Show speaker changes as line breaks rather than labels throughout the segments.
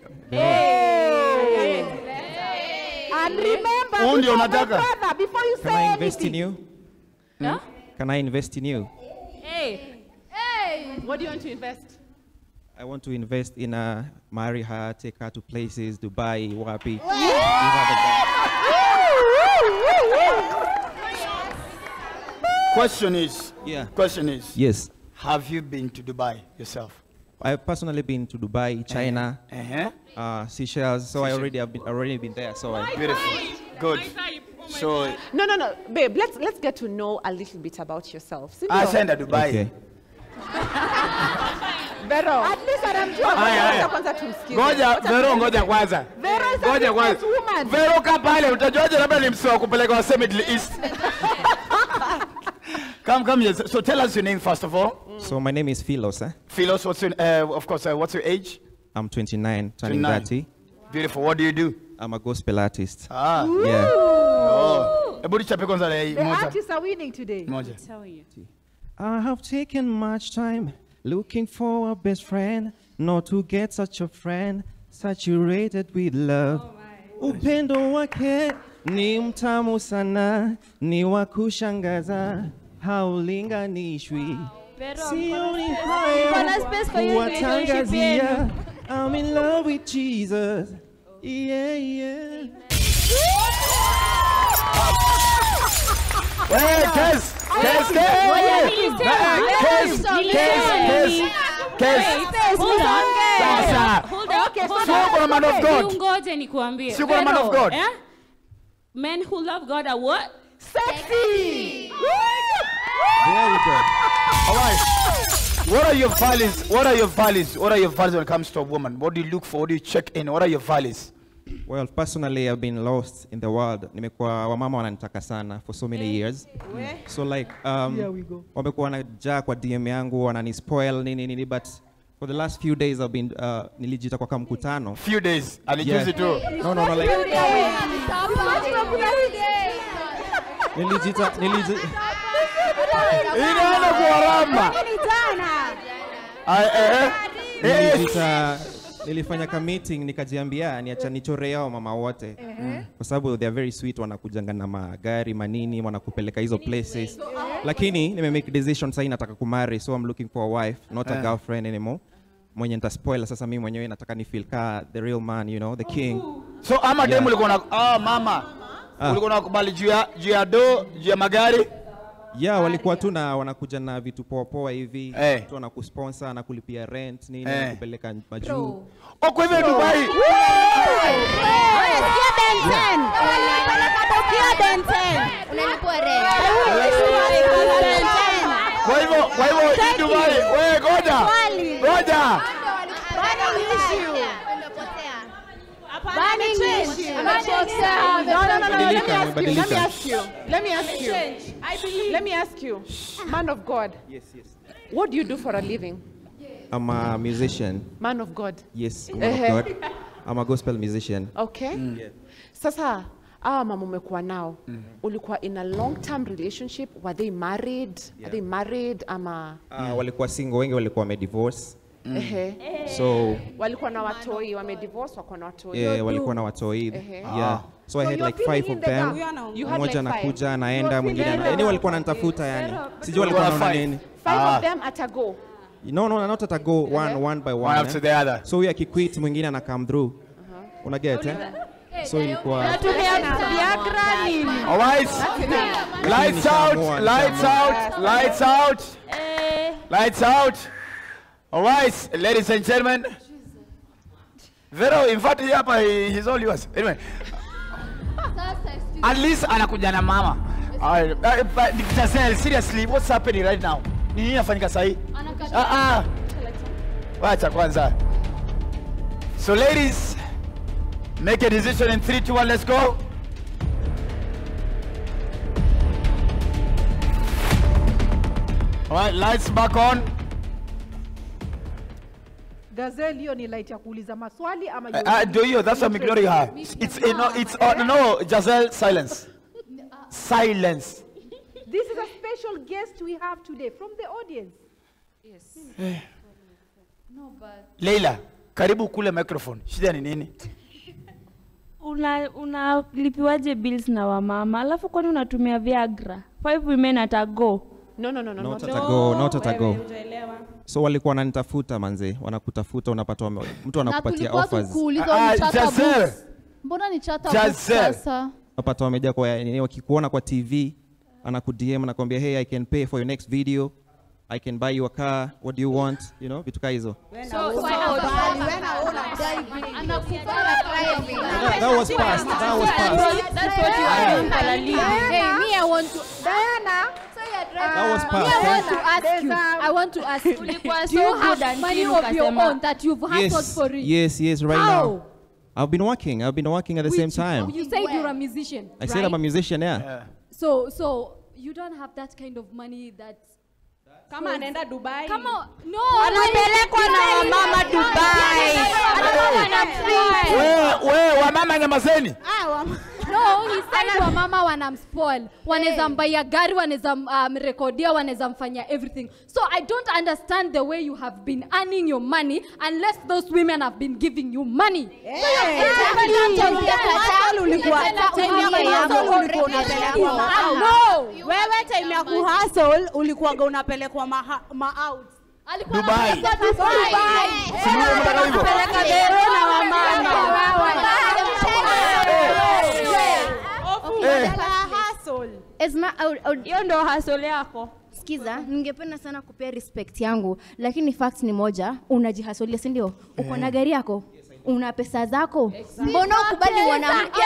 And remember,
Huu ndio
before my
unataka?
brother, before you
Can
say
I invest in
anything.
you?
Huh?
Can I invest in you?
Hey. Hey. What do you want to invest?
I want to invest in uh, marry her, take her to places, Dubai, Wapi.
Question is,
Yeah.
question is,
Yes.
have you been to Dubai yourself?
I've personally been to Dubai, China,
Uh-huh.
uh, Seychelles, so I already have been already been there. So I,
Beautiful. Good. So,
No, no, no, babe. Let's let's get to know a little bit about yourself. Si
I
ndio?
send Dubai.
okay.
Vero. At least anamjua.
Haya, haya.
Wacha kwanza tumsikize.
Ngoja,
Wacha
Vero,
tumsikize.
ngoja kwanza.
Vero is a
Ngoja kwanza.
businesswoman.
Vero kaa pale, utajuaje labda ni msee wa kupeleka wase Middle East.
Come, come here. So tell us your name first of all.
So my name is Philos. Eh?
Philos, what's your, uh, of course, uh, what's your age?
I'm 29, turning
29.
30.
Beautiful. What do you do?
I'm a gospel artist.
Ah.
Yeah.
Oh. Hebu nichape kwanza le-
The
moja.
artists are winning today.
Moja.
I have taken much time looking for a best friend, not to get such a friend saturated with love. Upendo wake ni mtamu sana, ni wa kushangaza, haulinganishwi. Sioni
Kuna
haya
space for you in relationship
kuwatangazia. I'm in love with Jesus. Yeah, yeah.
Hey, Kes! Kes, Kes! Kes, Kes, Kes, Kes.
Hold on.
Sasa.
Hold on.
Okay, so
Hold
Sio
on.
kuna man of God.
Ngoje nikwambie.
Sio kuna man of
Vero,
God.
eh? Men who love God are what?
Sexy.
There we go.
All right. What are your values? What are your values? What are your values when it comes to a woman? What do you look for? What do you check in? What are your values?
Well, personally, I've been lost in the world. Nimekuwa wamama wananitaka sana for so many years. So like um, wamekuwa wanajaa kwa DM yangu wananispoil nini nini but for the last few days I've been uh, nilijita kwa kamkutano.
Few days. Alijuzi tu.
No, no, no, like nilijita nilijita
Inaenda kuwaramba. Ah, eh, eh. Eh,
nilijita nilifanya ka meeting nikajiambia niacha nichore yao mama wote kwa sababu they are very sweet wanakujanga na magari manini wanakupeleka hizo places lakini nime make decision sasa nataka kumari so I'm looking for a wife not a girlfriend anymore mwenye nitaspoil sasa mimi mwenyewe nataka ni feel ka the real man you know the king
So ama
Yeah.
demu ulikuwa na ah mama.
Ah.
Ulikuwa unakubali juu ya juu ya do, juu ya magari?
yeah walikuwa tu na wanakuja na vitu poa poa hivi
Eh.
tu wanakusponsor na kulipia rent nini
Eh.
nakupeleka majuu
Oh, kwa hivyo Dubai. Kwa hivyo kwa hivyo hii Dubai. Wewe ngoja. Ngoja.
No, no, no, no. Let me
Badilika,
ask you. Let me ask you.
badilika.
Let me ask you. Let me ask you. Man of God,
yes yes
what do you do for a living?
I'm a musician
Man of God.
Yes, woman of
Ehe.
God. I'm a gospel musician.
Okay. Sasa hawa mama umekuwa nao ulikuwa in a long term relationship were they married are they married ama
Uh, walikuwa single, wengi walikuwa wamedivorce.
ehe
So,
walikuwa na watoi wamedivorce wako na watoi
yeah, walikuwa na watoi.
Ehe.
Yeah. So I had like five of them.
You had
Mmoja
like five.
anakuja anaenda mwingine ana- yani walikuwa wananitafuta yani. Sijui walikuwa
Walikuwa
wanaona
five.
nini.
five
Ah.
of them at a go
No, no, not at a go one one by one.
One after
eh.
the other.
So huyu akiquit mwingine ana come through. Una get eh? So ilikuwa
Viagra nini
All right. Lights out. Lights out. Lights out. Lights out. All right, ladies and gentlemen. Vero, in fact, hii hapa he- he's all yours. Anyway, at least anakuja na mama. All right, uh, but Giselle, seriously, what's happening right now? Ni nini inafanyika sahi? Ah ah. Wacha kwanza. So ladies, make a decision in 3 2 1 let's go. All right, lights back on.
Gazelle hiyo ni light ya kuuliza maswali ama
Uh, uh, do you? That's why I'm ignoring her. It's uh, no, it's uh, no, Giselle, silence. Silence.
This is a special guest we have today from the audience.
Leila, karibu kule microphone shida ni nini
una unalipiwaje bills na wamama alafu kwani unatumia viagra five women at a go
No, no, no, no,
Not
no.
at a go, not at a go. So walikuwa wananitafuta manze, wanakutafuta unapata wame, mtu
na
anakupatia
tulikuwa
offers.
tukuuliza
Ah,
ni chata
Giselle.
books. mbona ni chata books
Giselle.
sasa
Unapata wamejaa kwa nini wakikuona kwa TV, anakudm anakwambia hey I can pay for your next video. I can buy you a car. What do you want? You know, vitu kaa hizo. That, that was past. That was past.
That's what you are doing, Kalali.
hey me i want to
Diana,
That was
me
past.
i
eh?
want to ask you i want to ask you
Ulikuwa
do you
so good
have money
until
of your
ukasema-
own that you've hustled
Yes,
for it
yes, yes. Right
How?
now, I've been working. I've been working at the same
Which-
time.
you said you're a musician
I said I'm a
right?
musician. Yeah.
Yeah.
so so you don't have that kind of money that
kama anaenda dubai
Come on, no.
Anapelekwa na wamama Dubai.
wewe wewe wamama nyamazeni
No, he said wamama wanamspoil. Wanaweza mbaya gari, wanaweza mrekodia, wanaweza mfanya everything. So I don't understand the way you have been earning your money unless those women have been giving you money. No.
wewe time ya kuhustle ulikuwaga unapelekwa ma, ma out
Alikuwa
Dubai.
anapeleka Dubai.
Si ndio unataka hivyo
Peleka bero na wamama.
eh
Esma, au- au-
Hiyo ndio hustle yako.
sikiza, ningependa sana kupea respect yangu, lakini fact ni moja, unajihasolia, si ndio? Uko na gari yako, una pesa zako, mbona ukubali mwanamke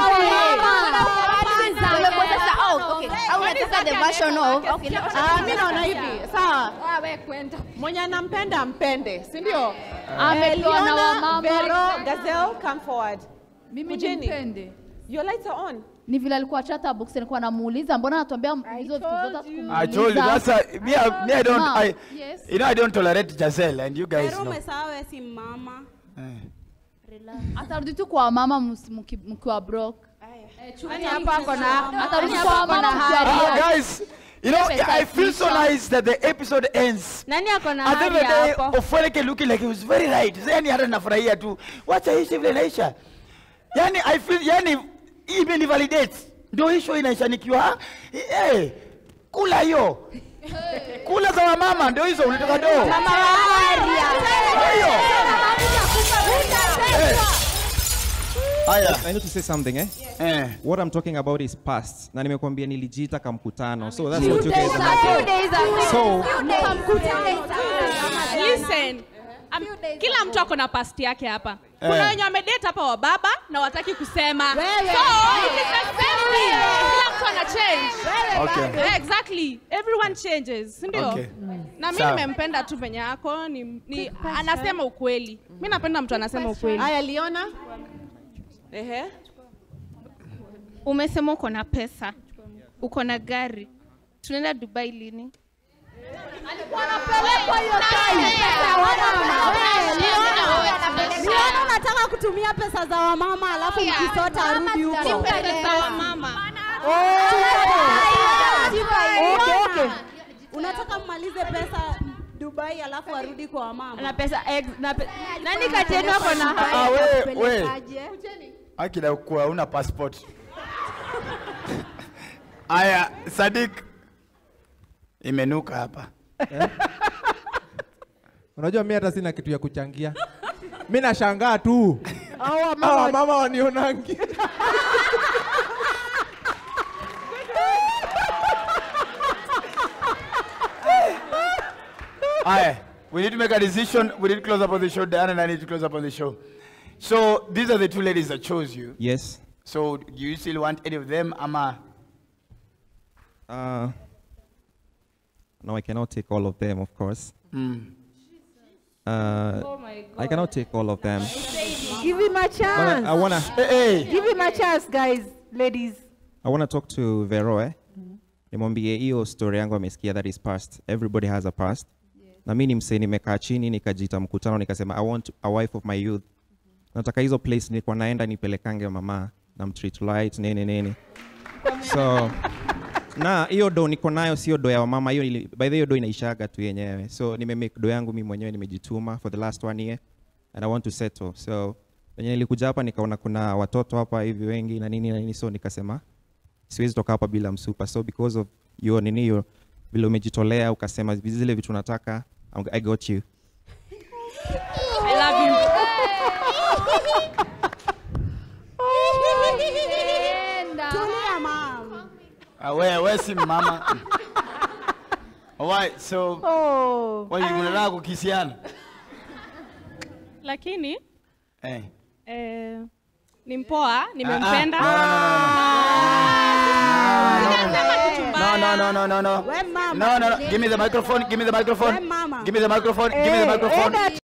Wewe sasa, oh, okay. Au unataka the version of okay, let-
Ah, mi naona hivi sawa
Ah, we kwenda.
mwenye anampenda ampende si ndio
Amepewa na
Liona,
wamama.
Vero, Gazelle, come forward.
Mimi
Kujeni.
nimpende.
Your lights are on.
Ni vile alikuwa chata box nilikuwa namuuliza mbona anatuambia hizo vitu zote
I told you that's a, me, I, me I don't
Mom,
I,
yes.
you know I don't tolerate Giselle and you guys
Vero
know.
umesahau wewe si mama.
atarudi tu kwa mama mus- mki- mkiwa broke.
Yaani hapa ako na
Atarudi kwa mama mkiwa
Ah,
broke.
guys, you know I feel so nice that the episode ends.
nani ako na
At the end
hali
of the day,
hapo?
Ofweleke looking like he was very right. Yani hata nafurahia tu. Wacha ishi vile inaisha. Yani I feel yani hii imenivalidate. Ndio hii show inaisha nikiwa eh kula hiyo. Kula za wamama ndio hizo unataka do. Mama Hiyo. Eh. Haya.
I need to say something, eh?
Eh.
What I'm talking about is past. Na nimekwambia nilijiita kamkutano. So that's what you guys are So
Listen. Um, kila mtu ako na past yake hapa kuna
Eh.
wenye wamedate hapa wa baba na wataki kusema so it is the same thing. kila mtu ana change
Okay.
Yeah, exactly everyone changes si ndio
Okay.
na mi
Sawa.
nimempenda tu penye yako ni, ni anasema ukweli mi napenda mtu anasema ukweli
haya liona
Ehe.
umesema uko na pesa uko na gari tunaenda dubai lini
Liona unataka kutumia pesa za wamama alafu mkisota arudi huko
pesa wa mama
Okay, okay. unataka mmalize pesa dubai alafu arudi kwa wamama
na pesa ex, na pe, nani kati yenu ako na
Ah, we, we. Akida kuwa una passport. Aya, Sadik. Imenuka hapa.
Unajua mi hata sina kitu ya kuchangia. Mi nashangaa tu. Hawa mama wanionangi.
Aya, we need to make a decision. We need to close up on the show. Diana and I need to close up on the show. So these are the two ladies that chose you.
yes.
So do you still want any of them? Ama
Uh, no, I cannot take all of them, of course.
mm.
Uh, I cannot take all of them.
Give him a
But
chance.
I, I wanna,
Hey, hey.
Give him a chance, guys, ladies.
I wanna talk to Vero, eh? Nimwambie hiyo story yangu amesikia that is past. Everybody has a past. Na mimi ni msee nimekaa chini nikajiita mkutano nikasema I want a wife of my youth. Nataka hizo place nilikuwa naenda nipelekange mama na mtreat light nini nini. So na hiyo do niko nayo sio do ya wamama hiyo ili- by the way, hiyo do inaishaga tu yenyewe. So nime make do yangu mimi mwenyewe nimejituma for the last one year. and I want to settle. So venye nilikuja hapa nikaona kuna watoto hapa hivi wengi na nini na nini, so nikasema siwezi toka hapa bila msupa. So because of your nini hiyo vile umejitolea ukasema zile vitu nataka, I'm- I got you.
I love you.
Tulia, mom.
Ah, we we si mama. Alright, so
Oh.
kwa hiyo mnataka kukisiana?
Lakini
Eh.
eh, ni mpoa, nimempenda.
No, no, no, no, no, no.
We mama.
No, no, no. Give me the microphone. Give me the microphone.
We mama.
Give me the microphone. Give me the
Eh,
microphone.
enda